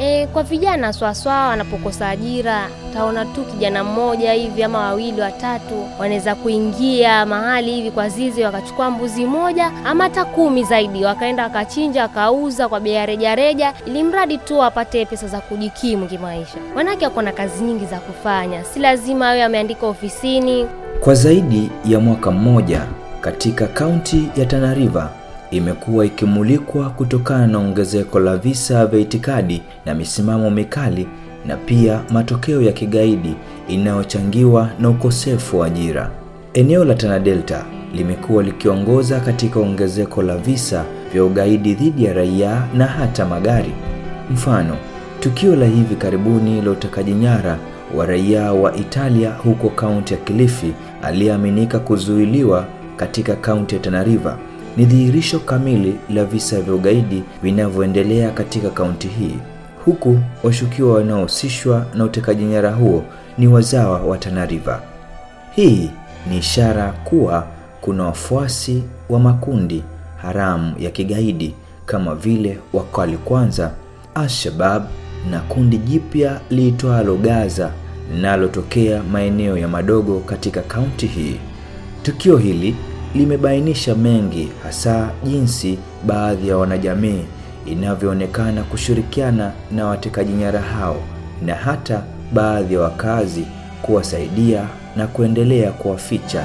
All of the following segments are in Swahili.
E, kwa vijana swaswa wanapokosa ajira, taona tu kijana mmoja hivi ama wawili watatu wanaweza kuingia mahali hivi kwa zizi wakachukua mbuzi moja ama hata kumi zaidi, wakaenda wakachinja wakauza kwa bei ya rejareja, ili mradi tu wapate pesa za kujikimu kimaisha. Wanawake wako na kazi nyingi za kufanya, si lazima awe ameandika ofisini. Kwa zaidi ya mwaka mmoja katika kaunti ya Tana River imekuwa ikimulikwa kutokana na ongezeko la visa vya itikadi na misimamo mikali na pia matokeo ya kigaidi inayochangiwa na ukosefu wa ajira. Eneo la Tana Delta limekuwa likiongoza katika ongezeko la visa vya ugaidi dhidi ya raia na hata magari. Mfano, tukio la hivi karibuni la utekaji nyara wa raia wa Italia huko kaunti ya Kilifi aliyeaminika kuzuiliwa katika kaunti ya Tana River ni dhihirisho kamili la visa vya ugaidi vinavyoendelea katika kaunti hii, huku washukiwa wanaohusishwa na utekaji nyara huo ni wazawa wa Tana River. Hii ni ishara kuwa kuna wafuasi wa makundi haramu ya kigaidi kama vile Wakali Kwanza, Al-Shabab na kundi jipya liitwalo Gaza linalotokea maeneo ya Madogo katika kaunti hii. Tukio hili limebainisha mengi, hasa jinsi baadhi ya wanajamii inavyoonekana kushirikiana na watekaji nyara hao na hata baadhi ya wakazi kuwasaidia na kuendelea kuwaficha.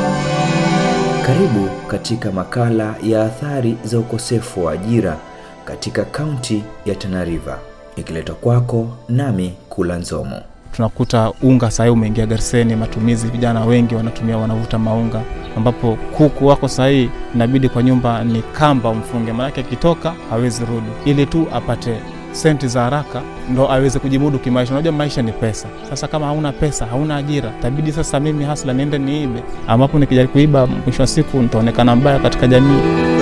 Karibu katika makala ya athari za ukosefu wa ajira katika kaunti ya Tana River, ikiletwa kwako nami Kula Nzomo. tunakuta unga sahii umeingia Garseni, matumizi vijana wengi wanatumia wanavuta maunga, ambapo kuku wako sahii inabidi kwa nyumba ni kamba umfunge, maanake akitoka hawezi rudi, ili tu apate senti za haraka ndo aweze kujimudu kimaisha. Unajua maisha ni pesa. Sasa kama hauna pesa, hauna ajira, tabidi sasa mimi hasla niende niibe, ambapo nikijaribu kuiba, mwisho wa siku nitaonekana mbaya katika jamii.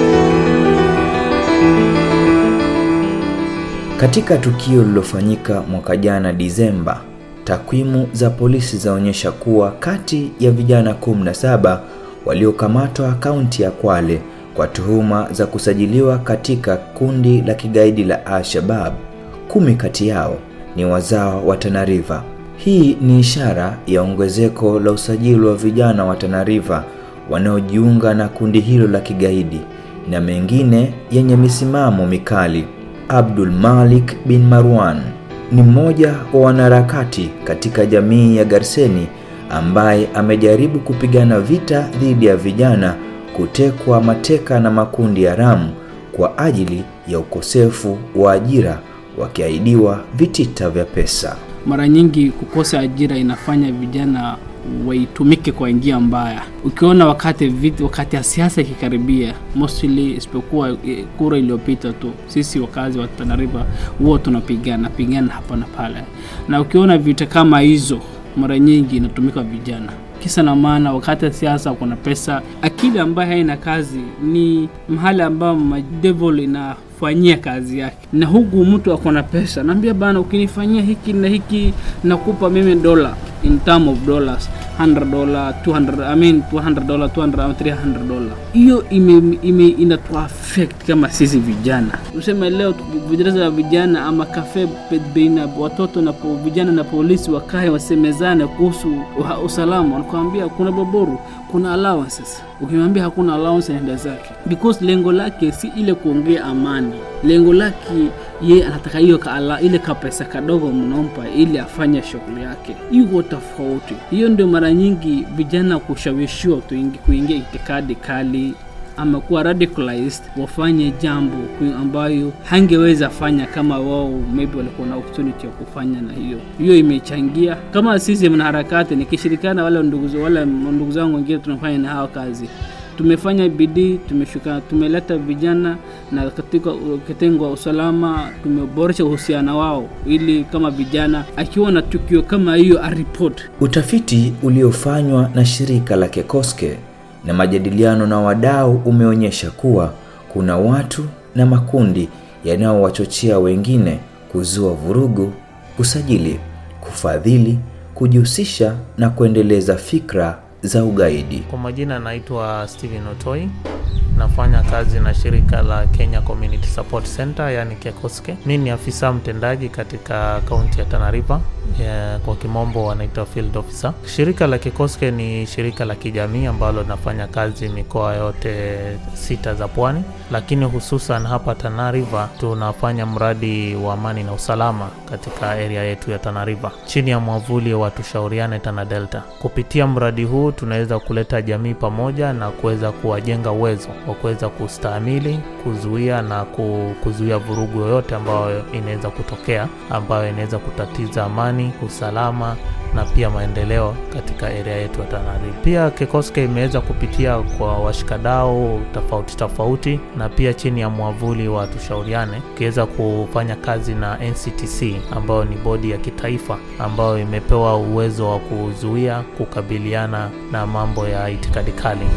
Katika tukio lililofanyika mwaka jana Disemba, takwimu za polisi zaonyesha kuwa kati ya vijana 17 waliokamatwa kaunti ya Kwale kwa tuhuma za kusajiliwa katika kundi la kigaidi la Al-Shabab, kumi kati yao ni wazawa wa Tana River. Hii ni ishara ya ongezeko la usajili wa vijana wa Tana River wanaojiunga na kundi hilo la kigaidi na mengine yenye misimamo mikali. Abdul Malik bin Marwan ni mmoja wa wanaharakati katika jamii ya Garseni ambaye amejaribu kupigana vita dhidi ya vijana kutekwa mateka na makundi haramu kwa ajili ya ukosefu wa ajira, wakiahidiwa vitita vya pesa. mara nyingi kukosa ajira inafanya vijana waitumike kwa njia mbaya. Ukiona wakati vit, wakati ya siasa ikikaribia, mostly isipokuwa eh, kura iliyopita tu, sisi wakazi wa Tana River huwa tunapigana pigana hapa na pale, na ukiona vita kama hizo mara nyingi inatumika vijana kisa na maana, wakati ya siasa kuna pesa. Akili ambayo haina kazi ni mahali ambao devil inafanyia kazi yake, na huku mtu ako na pesa, naambia bana, ukinifanyia hiki na hiki nakupa mimi dola in term of dollars 100 dollar 200 I mean 200 dollar 200 au 300 dollar. Hiyo ime, ime inatu affect kama sisi vijana, useme leo vidarasa ya vijana ama kafe baina watoto na po, vijana na polisi wakae wasemezane kuhusu uha- usalama, wanakuambia kuna boboru, kuna allowances. Ukimwambia hakuna allowance, anaenda zake because lengo lake si ile kuongea amani, lengo lake ye anataka hiyo ka ala- ile kapesa kadogo mnompa ili afanye shughuli yake. Iko tofauti. Hiyo ndio mara nyingi vijana kushawishiwa tuingi- kuingia itikadi kali ama kuwa radicalized wafanye jambo ku- ambayo hangeweza fanya kama wao maybe walikuwa na opportunity ya kufanya, na hiyo hiyo imechangia. Kama sisi mnaharakati, nikishirikiana wale ndugu wale ndugu zangu wengine tunafanya na hao kazi tumefanya bidii, tumeshuka, tumeleta vijana na katika kitengo wa usalama tumeboresha uhusiano wao, ili kama vijana akiwa na tukio kama hiyo aripoti. Utafiti uliofanywa na shirika la Kekoske na majadiliano na wadau umeonyesha kuwa kuna watu na makundi yanayowachochea wengine kuzua vurugu, kusajili, kufadhili, kujihusisha na kuendeleza fikra za ugaidi. Kwa majina naitwa Steven Otoi, nafanya kazi na shirika la Kenya Community Support Center yani KECOSKE. Mimi ni afisa mtendaji katika kaunti ya Tana River ya, kwa kimombo wanaitwa field officer. Shirika la KECOSKE ni shirika la kijamii ambalo linafanya kazi mikoa yote sita za pwani, lakini hususan hapa Tana River tunafanya mradi wa amani na usalama katika area yetu ya Tana River chini ya mwavuli wa Tushauriane Tana Delta. Kupitia mradi huu tunaweza kuleta jamii pamoja na kuweza kuwajenga uwezo wa kuweza kustahimili, kuzuia na ku- kuzuia vurugu yoyote ambayo inaweza kutokea ambayo inaweza kutatiza amani, usalama na pia maendeleo katika area yetu ya Tana River. Pia KECOSKE imeweza kupitia kwa washikadau tofauti tofauti na pia chini ya mwavuli wa Tushauriane ikiweza kufanya kazi na NCTC ambayo ni bodi ya kitaifa ambayo imepewa uwezo wa kuzuia, kukabiliana na mambo ya itikadi kali.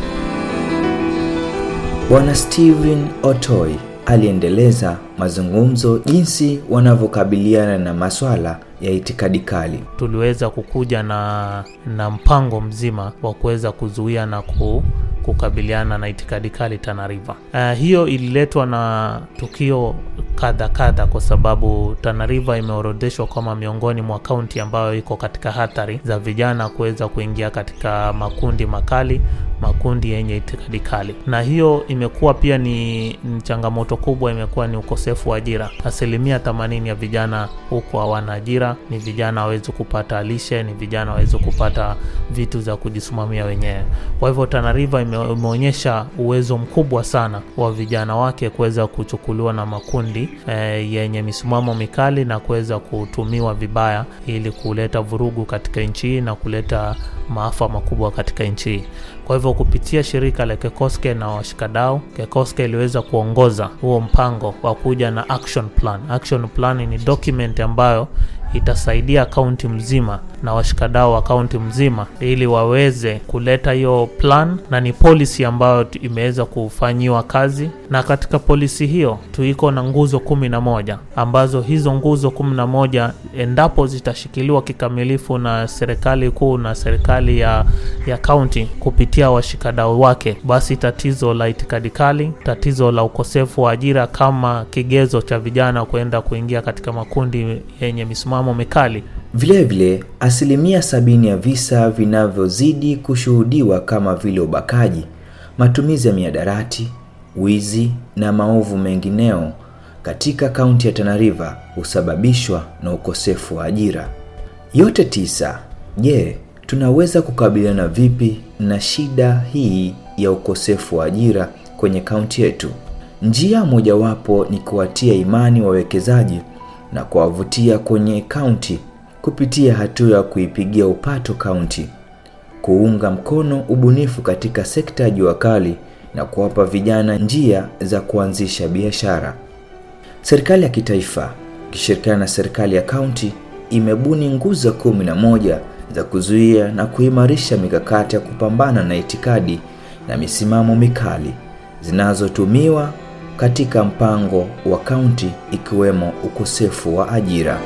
Bwana Steven Otoi aliendeleza mazungumzo jinsi wanavyokabiliana na maswala ya itikadi kali. tuliweza kukuja na, na mpango mzima wa kuweza kuzuia na ku, kukabiliana na itikadi kali Tana River. Uh, hiyo ililetwa na tukio kadha kadha, kwa sababu Tana River imeorodheshwa kama miongoni mwa kaunti ambayo iko katika hatari za vijana kuweza kuingia katika makundi makali makundi yenye itikadi kali, na hiyo imekuwa pia ni, ni changamoto kubwa, imekuwa ni ukosefu wa ajira. Asilimia 80 ya vijana huko hawana ajira, ni vijana hawezi kupata lishe, ni vijana hawezi kupata vitu za kujisimamia wenyewe. Kwa hivyo Tana River ime, imeonyesha uwezo mkubwa sana wa vijana wake kuweza kuchukuliwa na makundi eh, yenye misimamo mikali na kuweza kutumiwa vibaya ili kuleta vurugu katika nchi hii na kuleta maafa makubwa katika nchi hii. Kwa hivyo kupitia shirika la KECOSKE na washikadau, KECOSKE iliweza kuongoza huo mpango wa kuja na action plan. Action plan ni document ambayo itasaidia kaunti mzima na washikadau wa kaunti mzima ili waweze kuleta hiyo plan, na ni policy ambayo tu- imeweza kufanyiwa kazi, na katika polisi hiyo tuiko na nguzo kumi na moja ambazo hizo nguzo kumi na moja endapo zitashikiliwa kikamilifu na serikali kuu na serikali ya ya kaunti kupitia washikadau wake, basi tatizo la itikadi kali, tatizo la ukosefu wa ajira kama kigezo cha vijana kwenda kuingia katika makundi yenye misimamo mikali Vilevile, asilimia sabini ya visa vinavyozidi kushuhudiwa kama vile ubakaji, matumizi ya miadarati, wizi na maovu mengineo katika kaunti ya Tana River husababishwa na ukosefu wa ajira. Yote tisa. Je, tunaweza kukabiliana vipi na shida hii ya ukosefu wa ajira kwenye kaunti yetu? Njia mojawapo ni kuwatia imani wawekezaji na kuwavutia kwenye kaunti kupitia hatua ya kuipigia upato kaunti, kuunga mkono ubunifu katika sekta ya jua kali na kuwapa vijana njia za kuanzisha biashara. Serikali ya kitaifa ikishirikiana na serikali ya kaunti imebuni nguzo kumi na moja za kuzuia na kuimarisha mikakati ya kupambana na itikadi na misimamo mikali zinazotumiwa katika mpango wa kaunti ikiwemo ukosefu wa ajira.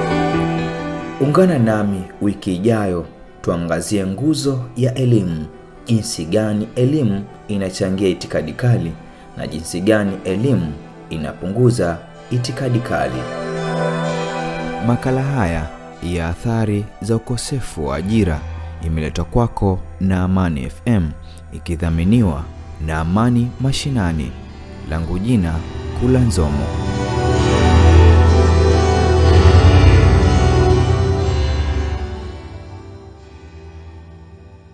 Ungana nami wiki ijayo tuangazie nguzo ya elimu, jinsi gani elimu inachangia itikadi kali na jinsi gani elimu inapunguza itikadi kali. Makala haya ya athari za ukosefu wa ajira imeletwa kwako na Amani FM ikidhaminiwa na Amani Mashinani. Langu jina Kula Nzomo.